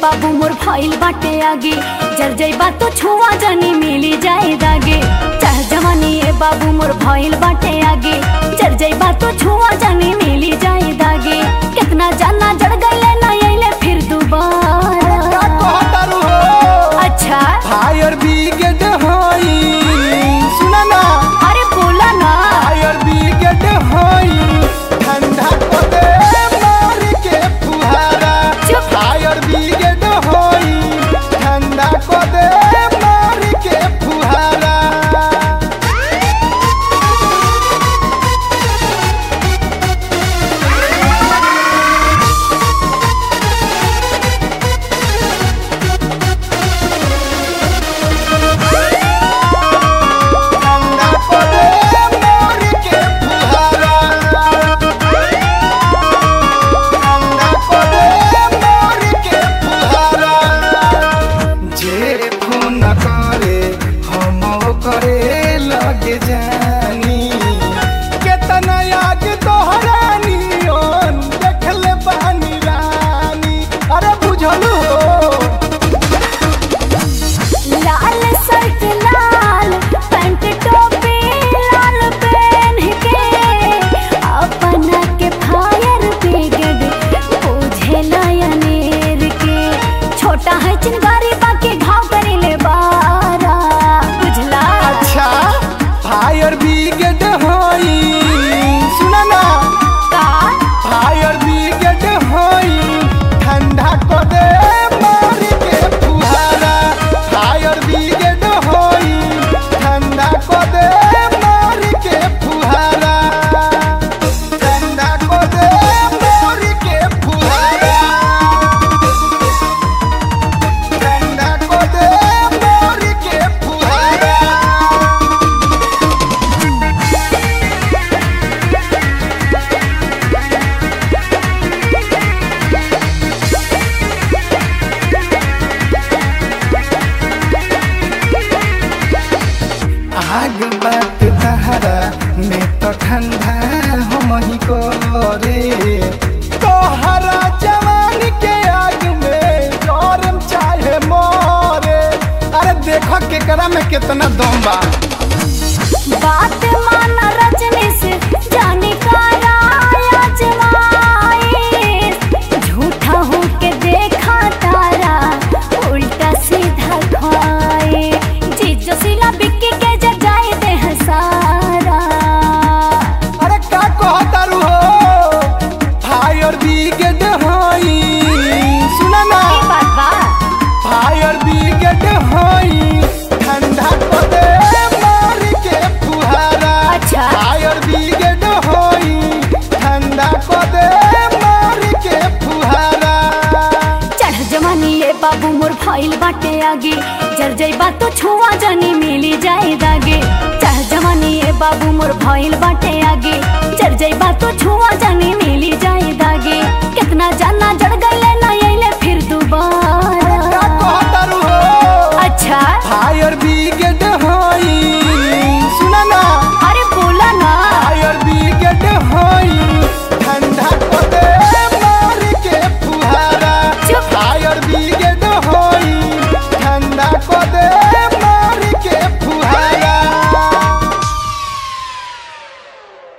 बाबू मोर भइल बाटे आगे जर जइबा तो छुआ जानी मिली जाए दागे चाह जवानी ए बाबू मोर भइल बाटे आगे जर जइबा तो छुआ जानी मिली जाए दागे कितना जाना जड़ गइले ना अइले फिर दोबारा का कहतारू हो अच्छा फायर ब्रिगेड हई सुना ना अरे बोला ना फायर ब्रिगेड हई ठंडा को दे मार के फुहारा चुप। फायर ब्रिगेड हई ठंडा को दे मार के फुहारा ठंडा को दे मार के फुहारा ठंडा को दे मार के फुहारा जे खून करे हम करे लगे जानी केतना आग तोहरानी ओन देखले बानी रानी अरे बुझलू हो लाल शर्ट लाल पैंट टोपी लाल पहन के अपना के फायर ब्रिगेड बुझे लायनेर के छोटा है चिंगारी बाकी घाव करेले बारा बुझला अच्छा फायर ब्रिगेड हई सुना ना का फायर ब्रिगेड हई ठंडा को दे मार के फुहारा फायर ब्रिगेड हई ठंडा को दे मार के फुहारा ठंडा को दे मार के फुहारा ठंडा को दे मार के फुहारा आग बात तहरा में तो ठंडा हम ही करे तोहरा जवानी के आग में गरम चाहे मोरे अरे देखो केकरा में कितना दम बा बात माना रजनी से जाने का राया जमाए झूठा हो के देखा तारा उल्टा सीधा खाए जीजो सिला बिक्की के जगाए दे हसारा अरे का कहतारू हो फायर ब्रिगेड हई सुना ना ई बात बा फायर ब्रिगेड हई ठंडा को दे मार के फुहारा अच्छा। फायर ब्रिगेड हई ठंडा को दे मार के फुहारा चढ़ जवानी ए बाबू मोर भइल बाटे आगे जर जइबा तो छुआ जानी मिली जाए दागे चढ़ जवानी ए बाबू मोर भइल बाटे आगे जर जइबा तो छुआ जानी